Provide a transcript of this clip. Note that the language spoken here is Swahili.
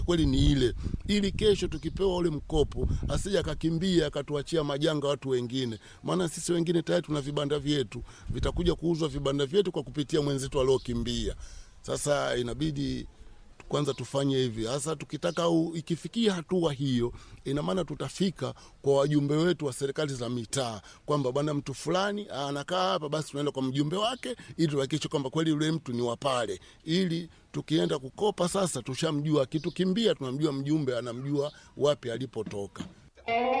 kweli ni ile, ili kesho tukipewa ule mkopo asije akakimbia akatuachia majanga watu wengine. Maana sisi wengine tayari tuna vibanda vyetu, vitakuja kuuzwa vibanda vyetu kwa kupitia mwenzetu aliokimbia. Sasa inabidi kwanza tufanye hivi hasa tukitaka au ikifikia hatua hiyo, ina maana tutafika kwa wajumbe wetu wa serikali za mitaa kwamba bwana, mtu fulani anakaa hapa, basi tunaenda kwa mjumbe wake ili tuhakikishe kwamba kweli yule mtu ni wa pale, ili tukienda kukopa sasa tushamjua, akitukimbia tunamjua mjumbe, anamjua wapi alipotoka.